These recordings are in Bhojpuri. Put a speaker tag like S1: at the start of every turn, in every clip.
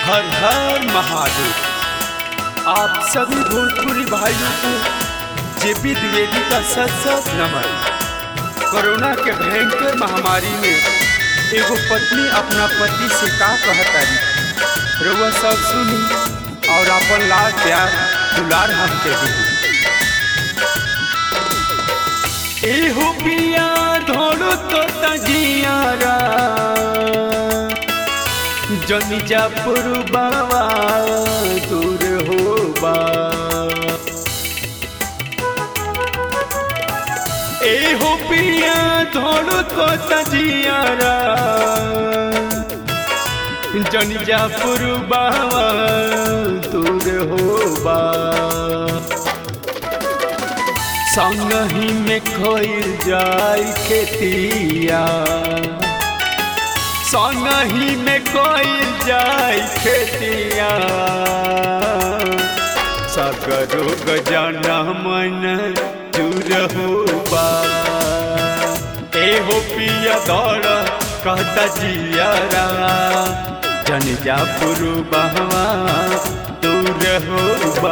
S1: हर हर महादेव आप सभी भोजपुरी भाइयों को जेपी द्विवेदी का सत सत नमन कोरोना के भयंकर महामारी में एगो पत्नी अपना पति से का कहतारी रउआ सब सुनी और अपन लाल प्यार दुलार हमके दी एहो पिया धोलो तो तजियारा जनिजा पुरबावा दूर होबा एहो पिया धोलो तो तजियारा जनिजा पुरबावा दूर होबा संगही में खोल जाय खेतिया संगही में कोई जाय खेतिया सकरो गजाना मन चूर होबा एहो पिया दौड़ कहता जियारा जन जा पुरुबहवा दूर होबा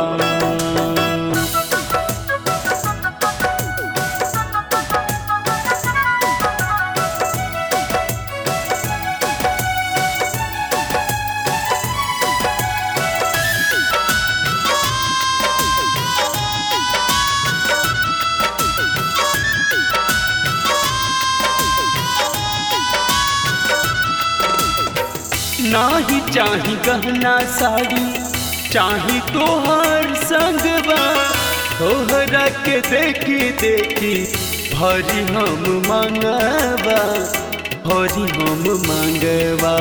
S1: नाही चाही गहना साड़ी चाही तोहर संगवा तोहरा के देखी देखी भरी हम मंगवा भरी हम मंगवा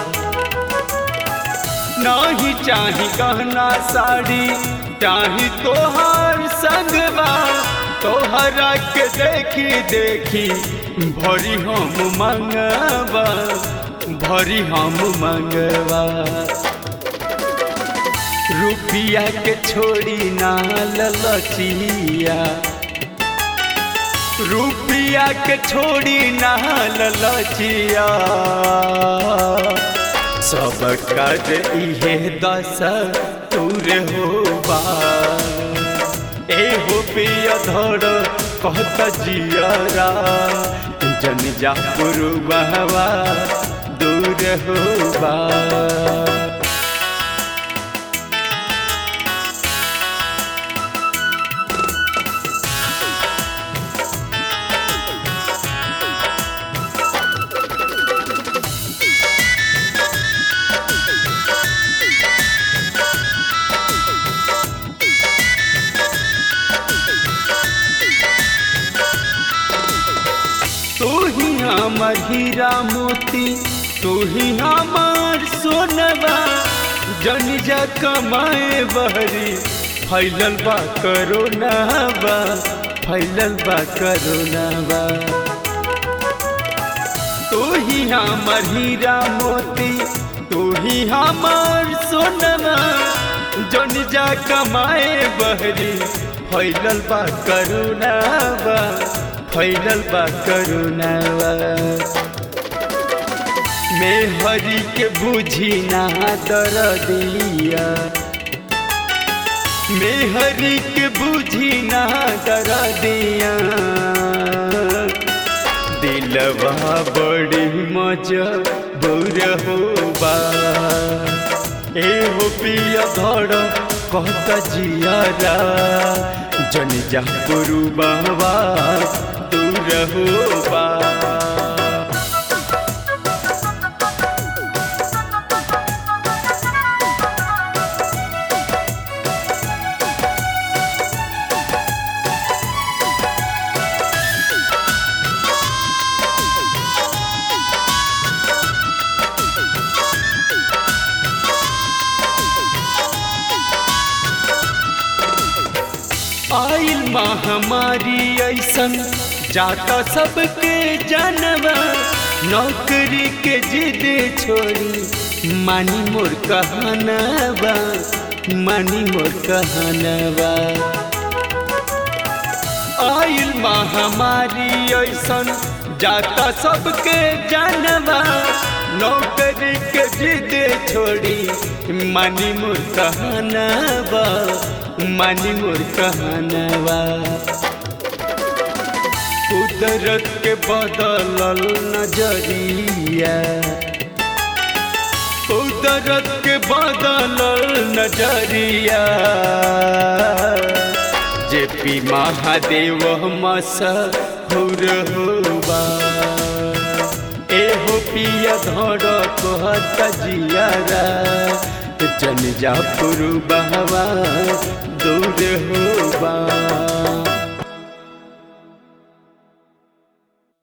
S1: नाही चाही गहना साड़ी चाही तोहर संगवा तोहरा के देखी देखी भरी हम मंगवा भरी हम मंगवा रुपिया के छोड़ी ना ललचिया रुपिया के छोड़ी ना ललचिया सब कर इहे दस तूर होबा ए हो पिया धड़ कहत जियरा जन जा पुरबहवा दूर होबा तू ही हमार हीरा मोती तू ही हमार सोनवा जन जा कमाए बहरी फैलल बा करोनावा फैलल बा करोनावा तू ही हमार हीरा मोती तू ही हमार सोनवा जन जा कमाए बहरी फैलल बा करोनावा फैलल बा करुणावा मैं हरि के बुझी ना दर दिया मैं हरि के बुझी ना दर दिया दिलवा बड़ी मजा बुर होबा ए हो पिया धड़ कहता जियारा जन जा पुरु बाबा दूर होबा आइल महामारी ऐसन जाता सबके जानवा नौकरी के जिद छोड़ी मानी मोर कहनवा मानी मोर कहनवा आइल महामारी ऐसन जाता सबके जानवा नौकरी के जिद छोड़ी मानी मोर कहनावा मानी मोर कहनावा कुदरत के बदलल नजरिया कुदरत के बदलल नजरिया जे पी महादेव मसहुर होबा एहो पिया धर कहत जियारा जन जा पुरु बहवा दूर होबा